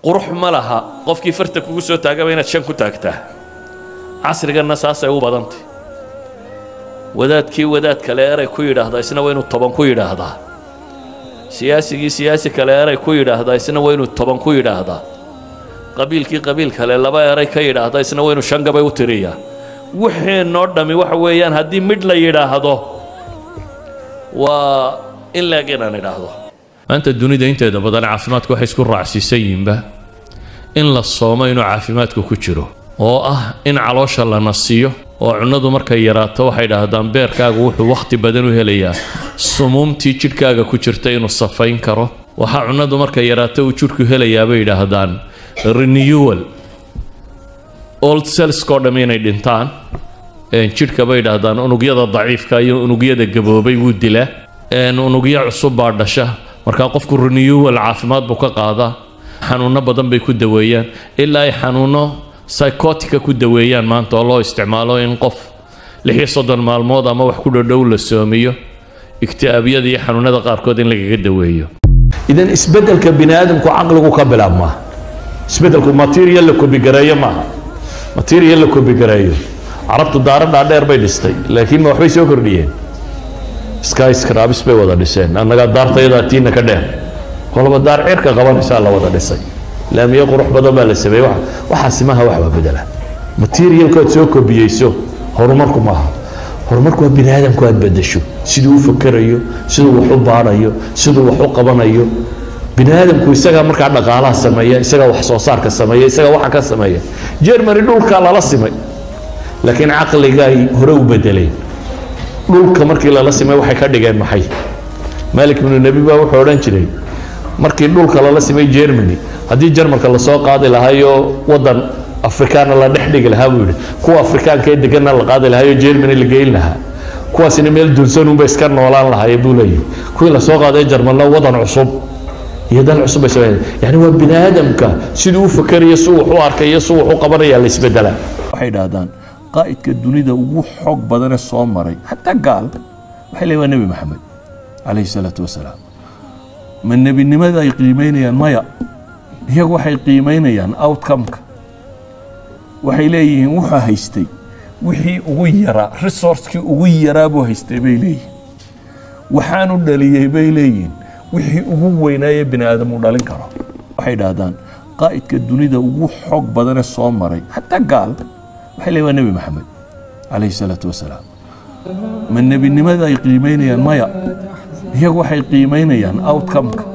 qurux ma laha qofkii farta kugu soo taagaba inaad shan ku taagtaa casriganna saasay u badantay wadaadkii wadaad kale eray ku yidhaahdaa isna waa inuu toban ku yidhaahdaa siyaasigii siyaasi kale eray ku yidhaahdaa isna waa inuu toban ku yidhaahdaa qabiilkii qabiil kale laba eray ka yidhaahdaa isna waa inuu shan gabay u tiriyaa waxeenoo dhammi waxa weeyaan haddii midh la yidhaahdo waa in leeg inaan idhaahdo maanta dunida inteeda badan caafimaadku waxay isku raacsiisan yihiinba in la soomo inuu caafimaadku ku jiro oo ah in caloosha la nasiyo oo cunnadu markay yaraato waxay dhahdaan beerkaagu wuxuu wakhti badan u helayaa sumuumtii jidhkaaga ku jirta inuu safayn karo waxaa cunnadu markay yaraato uu jidhku helayaa bay yidhaahdaan renewal old cellskoo dhamm inay dhintaan jidhka bay yidhaahdaan unugyada daciifka iyo unugyada gaboobay wuu dilaa unugyo cusub baa dhasha markaa qofku renewal caafimaad buu ka qaadaa xanuunno badan bay ku daweeyaan ilaa ay xanuunno psychotica ku daweeyaan maanta oo loo isticmaalo in qof lix iyo soddon maalmood ama wax ku dhodhow la soomiyo igti'aabiyada iyo xanuunada qaarkood in lagaga daweeyo idan isbeddelka bini aadamku caqligu ka bilaabmaa isbeddelku material la kobigareeyo maaha material la kobigareeyo carabtu daaro dhaadheer bay dhistay laakiin ma waxbay soo kordhiyeen skyscrabs bay wada dhiseen annagaa daartayadaa tiina ka dheer kolaba daar cirka qabanaysaa la wada dhisay laamiyo qurux badan baa la sameeyey waxaasi maaha wax waa bedela materialkood soo kobiyeyso horumarku maaha horumarku waa bini aadamku aad bedesho siduu u fakerayo siduu wax u baadhayo siduu wax u qabanayo bini aadamku isagaa markaa dhaqaalaha sameeya isagaa wax soo saarka sameeya isagaa waxa ka sameeya jermany dhulkaa lala simay laakiin caqliga ay hore u bedeleen dhulka markii lala simay waxay ka dhigeen maxay malik ibnu nebi baa wuxuu odhan jiray markii dhulka lala simay germany haddii jarmalka lasoo qaadi lahayo waddan afrikaana la dhex dhigi lahaa buu yidhi kuwa afrikaanka ee deganna la qaadi lahayo germany la geyn lahaa kuwaasina meel dunsanunba iska noolaan lahaye buu leeyahy kuwii lasoo qaaday jarmalna waddan cusub iyo dal cusub bay sameeyeen yani waa bini aadamka siduu u fakerayo si wax u arkayo si wax u qabanaya la isbedelaa waxay idhaahdaan qaa'idka dunida ugu xoog badanee soo maray xataa gaal waxay leeyihin waa nebi maxamed calayhi salaatu wasalaam ma nebinimada ay qiimaynayaan maya iyagu waxay qiimaynayaan outcomeka waxay leeyihiin wuxuu haystay wixii ugu yaraa resourcekii ugu yaraa buu haystay bay leeyihin waxaanu dhaliyey bay leeyihin wixii ugu weynaaye bini aadam uu dhalin karo waxay idhaahdaan qaa'idka dunida ugu xoog badanee soo maray xataa gaal waxay leeyihin waa nebi maxamed calayhi salaatu wasalaam ma nebinimada ay qiimaynayaan maya iyagu waxay qiimaynayaan outcomeka